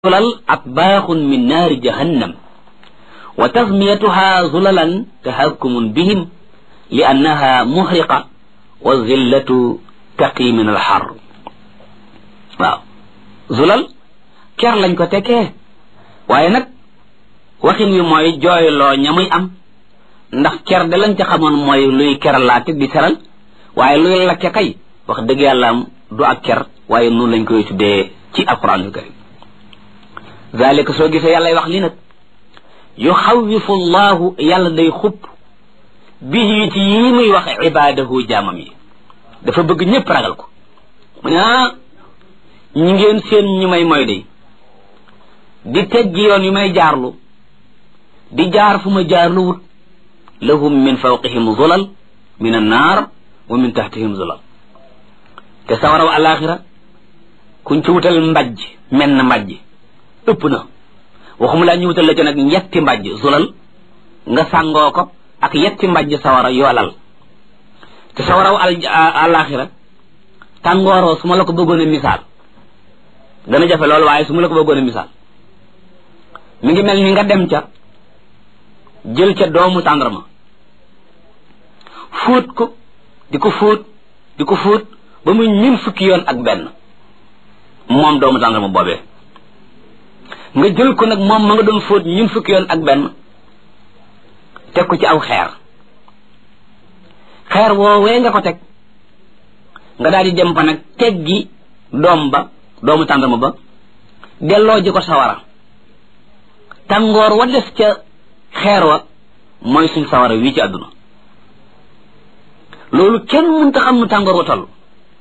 zulal atbaaxun min naari jahannam wa tasmiyatuha zulalan tahakkumun bihim li annaha muhriqa wa zillatu taqi min alxar waaw zulal ker lañ ko tekkee waaye nag waxin wi mooy jooyloo ña muy am ndax ker de lañ ca xamoon mooy luy keralaate di seral waaye luy lakke kay wax dëgg yàlla am du ak ker waaye noonu lañ koy tuddee ci alquran karim zalika soo gisee yàlla wax li nag yuxawifu llahu yàlla day xupp bihi ci yii muy wax ibaadahu jaamam yi dafa bëgg ñëpp ragal ko mu ne ah ñi ngeen seen ñu may moy day di teggi yoon yu may jaarlu di jaar fu ma jaarlu wut lahum min fawqihim zulal min annaar wa min tahtihim zulal te sawaraw alaxira kuñ ci wutal mbajj menn na mbajj ëpp na waxuma laa ñu wutal la ci nag yetti mbajj zulal nga sàngoo ko ak yetti mbajj sawara yoolal te sawaraw alaxira tàngooroo su ma la ko bëggoon a misaal dana jafe loolu waaye su ma la ko bëggoon a misaal mi ngi mel ni nga dem ca jël ca doomu tàndarma fóot ko di ko fóot di ko fóot ba muy ñun fukki yoon ak benn moom doomu tàndarma boobee nga jël ko nag moom ma nga doon fóot ñun fukki yoon ak benn teg ko ci aw xeer xeer woowee nga ko teg nga daal di dem fa nag teggi doom ba doomu tàndarma ba delloo ji ko sawara tàngoor wa des ca xeer wa mooy suñ sawara wii ci àdduna loolu kenn mënta xam nu tàngoor wa toll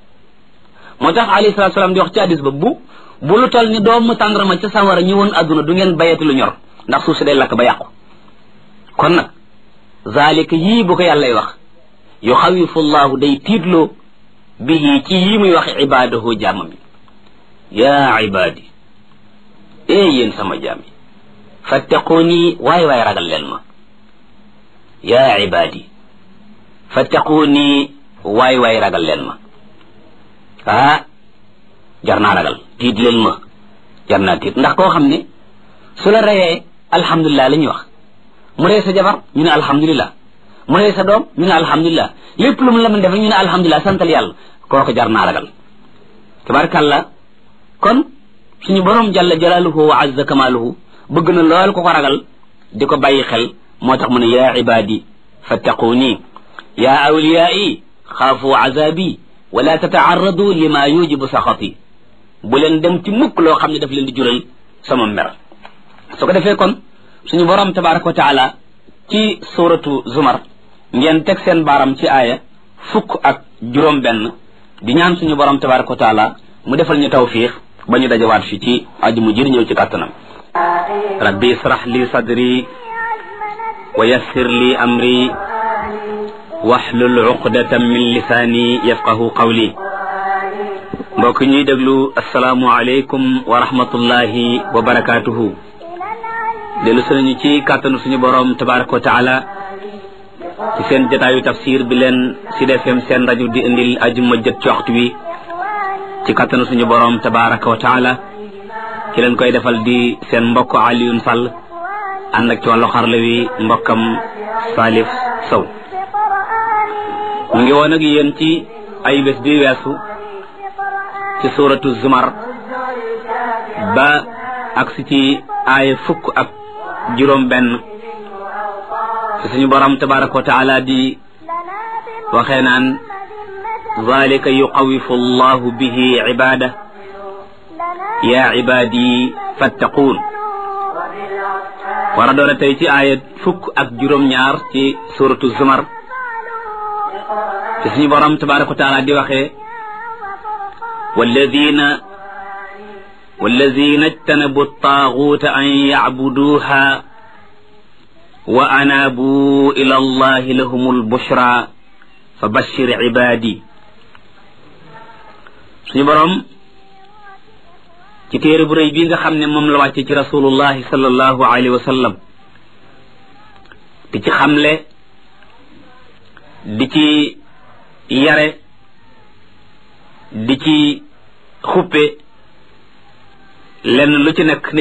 moo tax alayhi salaatu salaam di wax ci hadis ba bu bu lu toll ni doomu tàndarma ca sawara ñëwoon àdduna du ngeen bayati lu ñor ndax suuf si day lakk ba yàqu kon nag zalika yii bu ko yàllay wax yuxawifu llahu day tiitloo bihi ci yii muy wax ibaadahu jaamam yi yaa ibaadi ee yéen sama jaam yi fattaquuni waay waay ragal leen ma yaa ibaadi fattaquuni waay waay ragal leen ma ah jar naa ragal tiit leen ma jar naa tiit ndax koo xam ne su la reyee alhamdulilah la ñuy wax mu rey sa jabar ñu ne alhamdulilah mu rey sa doom ñu ne alhamdulilah lépp lu mu la mën def ñu ne alhamdulilah santal yàlla kooku jar naa ragal tabarakàllah kon suñu borom jalla jalaaluhu wa azza kamaaluhu bëgg na lool ko ko ragal di ko bàyyi xel moo tax mu ne yaa ibaadi fattaquuni yaa awliyaai xaafu azabi wala tataarradu lima yujibu saxati bu leen dem ci mukk loo xam ne daf leen di jural sama mer su ko defee kon suñu borom tabaraka wa taala ci suratu zumar ngeen teg seen baaram ci aaya fukk ak juróom benn di ñaan suñu borom tabaraka wa taala mu defal ñu tawfiix ba ñu dajawaat fi ci aju mu jër ñëw ci kàttanam rabbi israh li sadri wa yassir li amri waxlul uqdatan min lisaani yafqahu qawli mbokk ñuy déglu asalaamu aleykum wa rahmatullahi wa barakaatuhu dellu sunañu ci kàttanu suñu boroom tabaraka wa taala ci seen jataayu tafsir bi leen Sud FM seen rajo di indil ajuma jët ci waxtu wi ci kàttanu suñu boroom tabaraka wa taala ki leen koy defal di seen mbokk Alioune Sall ànd ak ci wàllu xarla wi mbokkam Salif Sow mu ngi woon ak yéen ci ay bés bi weesu ci suuratu zumar ba agsi ci aaya fukk ak juróom benn ci suñu borom tabaraka wa taala di waxee naan zalika yuqawifu allahu bihi ibada ya ibadi fattaquun war a doon tey ci aaya fukk ak juróom ñaar ci suuratu zumar ci suñu borom tabaraka wa taala di waxee walladina walladina ijtanabu taaguuta an yacbuduuha wa anaabu ila allahi lahum albushra fa bashir cibaadi suñu borom ci téere bu rëy bii nga xam ne moom la wàcce ci rasulullahi sallallahu alayhi wa sallam di ci xamle di ci yare di ci xuppe lenn lu ci nekk